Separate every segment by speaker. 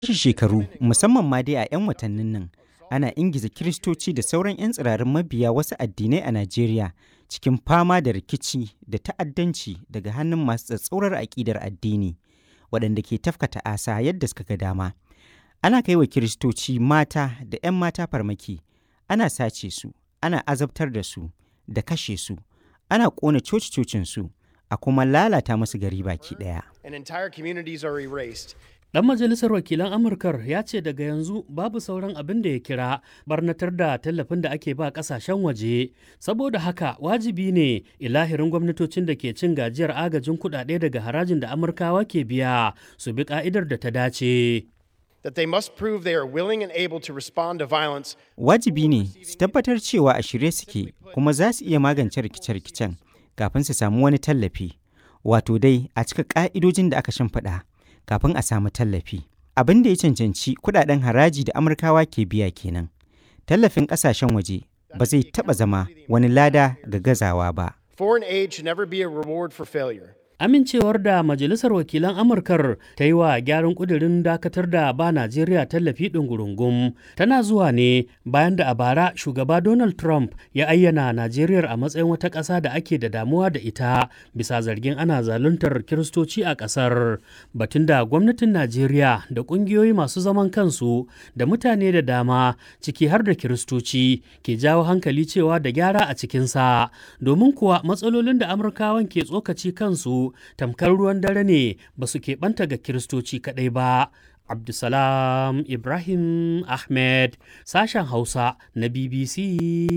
Speaker 1: Shi shekaru musamman ma dai a 'yan watannin nan ana ingiza Kiristoci da sauran 'yan tsirarin mabiya wasu addinai a Najeriya cikin fama da rikici da ta'addanci daga hannun masu tsatsaurar aƙidar addini waɗanda ke tafka ta'asa yadda suka ga dama. Ana kai wa Kiristoci mata da 'yan mata farmaki, ana sace su, ana azabtar da su, da kashe su, ana ƙona coci-cocinsu, a kuma lalata musu gari baki ɗaya.
Speaker 2: and entire communities are erased.
Speaker 3: Ɗan majalisar wakilan Amurkar ya ce daga yanzu babu sauran abin da ya kira barnatar da tallafin da ake ba ƙasashen waje. Saboda haka wajibi ne ilahirin gwamnatocin da ke cin gajiyar agajin kuɗaɗe daga harajin da Amurkawa ke biya su bi ƙa'idar da ta dace.
Speaker 2: That they must prove they are willing and able to respond to violence
Speaker 1: Wajibi ne su tabbatar cewa a shirye suke kuma za su iya magance rikice-rikicen kafin su samu wani tallafi. Wato dai a cika ƙa'idojin da aka shimfiɗa kafin a samu tallafi. Abin da ya cancanci kuɗaɗen haraji da Amurkawa ke biya kenan. Tallafin ƙasashen waje ba zai taɓa zama wani lada ga gazawa ba.
Speaker 2: Foreign aid should never be a reward for failure.
Speaker 3: Amincewar da Majalisar Wakilan Amurkar ta yi wa gyaran ƙudurin dakatar da ba Najeriya tallafi ɗungurungum tana zuwa ne bayan da a bara shugaba Donald Trump ya ayyana Najeriya a matsayin wata ƙasa da ake da damuwa da ita bisa zargin ana zaluntar Kiristoci a ƙasar. Batun da gwamnatin Najeriya da ƙungiyoyi masu zaman kansu da mutane da dama ciki har da Kiristoci ke jawo hankali cewa da gyara a cikinsa domin kuwa matsalolin da Amurkawan ke tsokaci kansu tamkar ruwan dare ne ba su keɓanta ga kiristoci kaɗai ba. Abdulsalam Ibrahim Ahmed sashen Hausa na BBC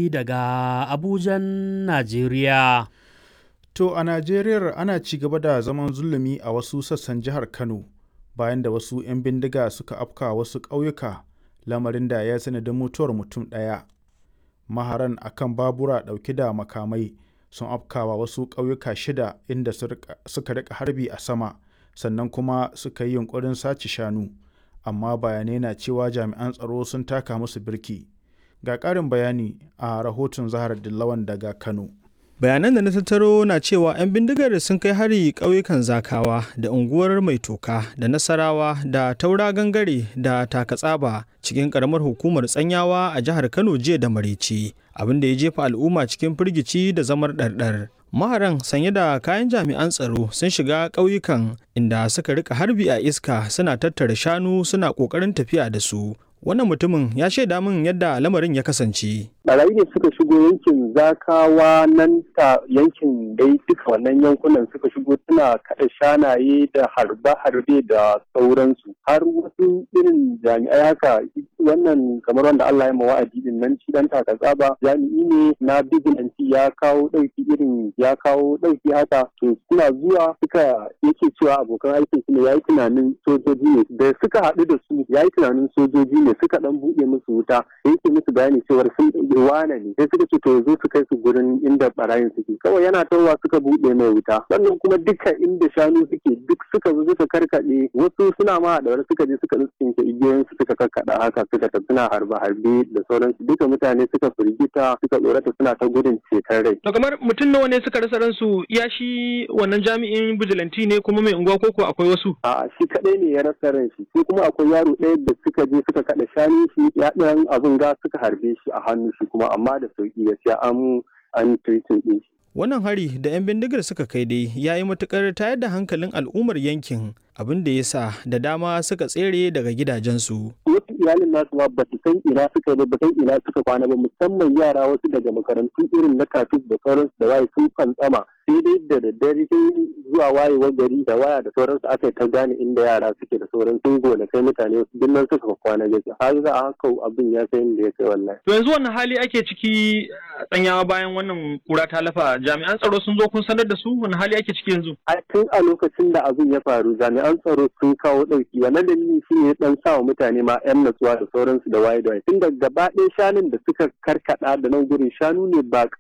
Speaker 3: daga Abujan, Najeriya.
Speaker 4: To a Najeriya ana ci gaba da zaman zulumi a wasu sassan jihar Kano bayan da wasu 'yan bindiga suka afka wasu ƙauyuka lamarin da ya sanadin mutuwar mutum ɗaya. Maharan akan babura ɗauke da makamai sun afkawa wasu ƙauyuka shida inda suka rika harbi a sama sannan kuma suka yi yunkurin sace shanu amma bayanai na cewa jami'an tsaro sun taka musu birki ga ƙarin bayani a rahoton zahar dillawan daga kano
Speaker 5: bayanan da na tattaro na cewa 'yan bindigar sun kai hari ƙauyukan zakawa da unguwar mai toka da nasarawa da taura gangare da takatsaba cikin ƙaramar hukumar tsanyawa a jihar kano jiya da maraice abin da ya jefa al'umma cikin firgici da zamar ɗarɗar maharan sanye da kayan jami'an tsaro sun shiga ƙauyukan inda suka rika harbi a iska suna tattara shanu suna ƙoƙarin tafiya da su wannan mutumin ya shaida min yadda lamarin ya kasance
Speaker 6: barayi ne suka shigo yankin zakawa nan ta yankin dai duka wannan yankunan suka shigo suna kada shanaye da harbe-harbe da sauransu har wasu irin jami'ai haka wannan kamar wanda Allah ya wa'adi din nan shi dan tsaba jami'i ne na bigilanci ya kawo dauki irin ya kawo dauki haka to suna zuwa suka yake cewa abokan aikin su ne yayi tunanin sojoji ne da suka haɗu da su yayi tunanin sojoji ne suka dan buɗe musu wuta yake musu bayani cewa sun wane ne sai suka ce to zo su kai su gurin inda barayin suke kawai yana tawa suka buɗe mai wuta sannan kuma duka inda shanu suke duk suka zo suka karkaɗe wasu suna ma da suka je suka tsinke igiyoyin su suka karkaɗa haka suka tafi suna harbe harbe da sauransu duka mutane suka firgita suka tsorata suna ta gudun ceton rai
Speaker 7: to kamar mutum nawa ne suka rasa ransu ya shi wannan jami'in bijilanti ne kuma mai unguwa koko akwai wasu
Speaker 6: a shi kadai ne ya rasa ran shi sai kuma akwai yaro ɗaya da suka je suka kaɗa shanu shi ya ɗan abin ga suka harbe shi a hannu shi kuma amma da sauki gaskiya an an treating din shi.
Speaker 5: Wannan hari da 'yan bindigar suka kai dai ya yi matukar tayar da hankalin al'ummar yankin abin da ya sa da dama suka tsere daga gidajensu.
Speaker 6: Wasu iyalin nasu ma ba su san ina suka ba ba san ina suka kwana ba musamman yara wasu daga makarantu irin na kafin da sauransu da waye sun fantsama sai dai da daddare sai zuwa wayewar gari da waya da sauransu aka ta gane inda yara suke da sauran sun gona kai mutane wasu duk nan suka kwana gaji har za a haka abin ya kai inda ya kai wallahi.
Speaker 7: To yanzu wannan hali ake ciki tsanyawa bayan wannan kura ta lafa jami'an tsaro sun zo kun sanar da su wani hali ake ciki yanzu.
Speaker 6: A tun a lokacin da abin ya faru jami'an tsaro sun kawo ɗauki wannan dalili shi ne dan sa wa mutane ma 'yan natsuwa da sauransu da waye da waye tun da gaba ɗaya shanun da suka karkaɗa da nan gurin shanu ne ba